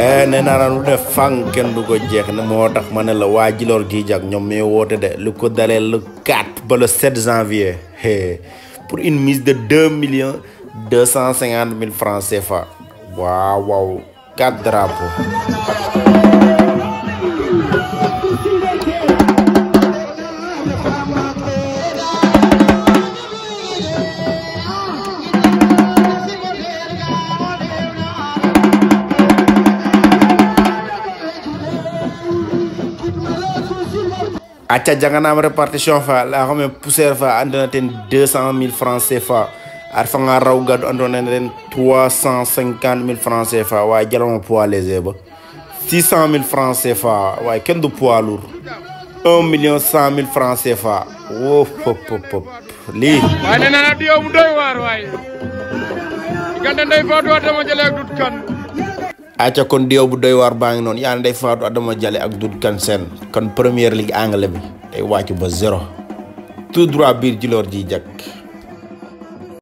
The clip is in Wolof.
nee naa lu def fang kenn du ko jeex ne moo tax ma ne la waa Djilor Djidiack ñoom ñooy woote de lu ko dalee le 4 ba le 7 janvier pour une mise de 2 millions 250 mille francs CFA waaw waaw 4 drapeaux. acca janganam répartition fa la xam ne poussière fa andona ten deux cent mille francs CFA ar fa nga raw gaddu andona ten trois cent cinquante mille francs CFA waaye jalama poids léger ba six cent mille francs CFA waaye kenn du poids lourd un million cent mille francs CFA woo pop pop pop lii waaye nee naa di yow mu doy waar waaye diggante ndey faatu adama jële ak dut kan acca kon diyow bu doy waar baa ngi noonu yaa ndey faatu adama jale ak dut kan seen kon première ligue anglais bi day wàcc ba zéro tout droit biir Djilor Djidiack